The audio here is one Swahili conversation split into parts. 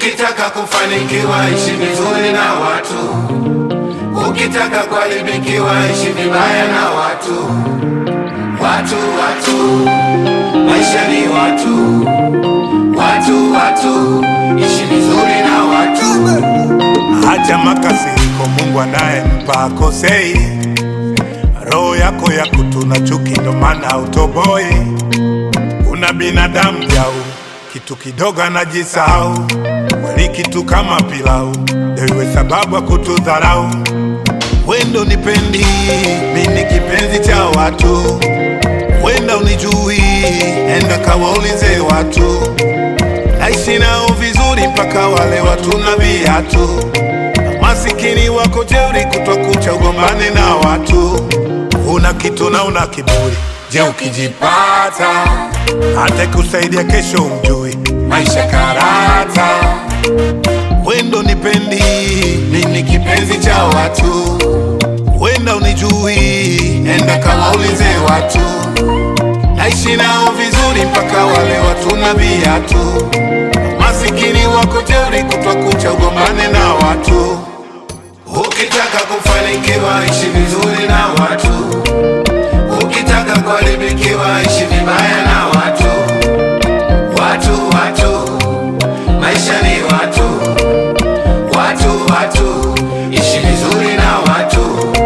Ukitaka kufanikiwa ishi vizuri na watu, ukitaka kuharibikiwa ishi vibaya na watu. Watu, watu, maisha ni watu, watu, watu, ishi vizuri na watu. Acha makasiriko, Mungu anayempa akosei. Roho yako ya kutuna chuki, ndo maana utoboi. Una binadamu jau, kitu kidogo anajisahau. Wali kitu kama pilau, ndio iwe sababu ya kutudharau. Wendo nipendi, mi ni kipenzi cha watu. Wenda unijui, enda kawaulize watu. Naishi nao vizuri mpaka wale watu na viatu. Masikini wako jeuri, kutwa kucha ugombane na watu. Una kitu na una kiburi, je, ukijipata hata kusaidia kesho umjui. Maisha karata, wendo nipendi, mi ni kipenzi cha watu. Wenda unijui, enda kawaulize watu. Naishi nao vizuri mpaka wale watu na viatu. Masikini wako jeuri, kutwa kucha ugombane na watu. Ukitaka kufanikiwa ishi vizuri na watu, ukitaka kuharibikiwa ishi vibaya na watu. Watu, watu, maisha ni watu, watu, watu, ishi vizuri na watu.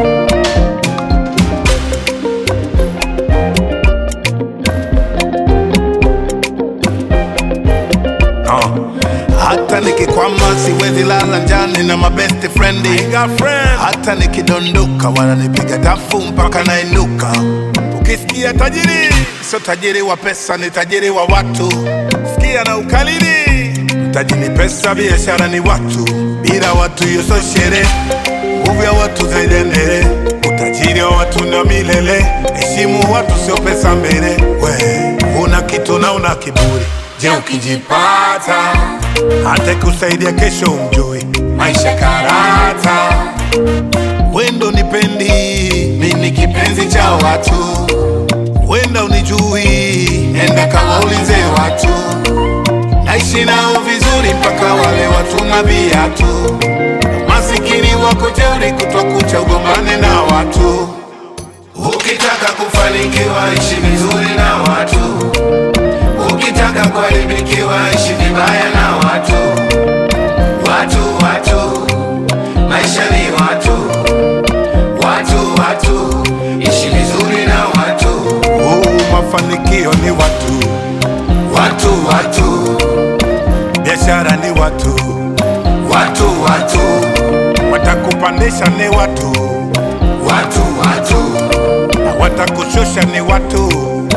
Uh. Hata nikikwama siwezi lala njani na mabest friend. Hata nikidondoka wananipiga tafu mpaka nainuka. Ukisikia tajiri, sio tajiri wa pesa, ni tajiri wa watu. Sikia na ukalili, mtaji ni pesa, biashara ni watu. Bila watu hiyo sio sherehe, nguvu ya watu zaidi endele. Utajiri wa watu na milele, heshimu watu, sio pesa mbele. We una kitu na una kiburi, je, ukijipata hata kusaidia kesho umjui. Maisha karata, wendo nipendi, mi ni kipenzi cha watu. Wenda unijui, enda kawaulize watu. Naishi nao vizuri mpaka wale watu na viatu. Masikini wako jeuri, kutwa kucha ugombane na watu. Ukitaka kufanikiwa ishi vizuri na watu, ukitaka kuharibikiwa ishi vibaya na watu. Watu, watu, maisha ni watu, watu, watu, ishi vizuri na watu. Oh, mafanikio ni watu, Watu, watu, biashara ni watu, watu, watu, watakupandisha ni watu, watu, watu, na watakushusha ni watu.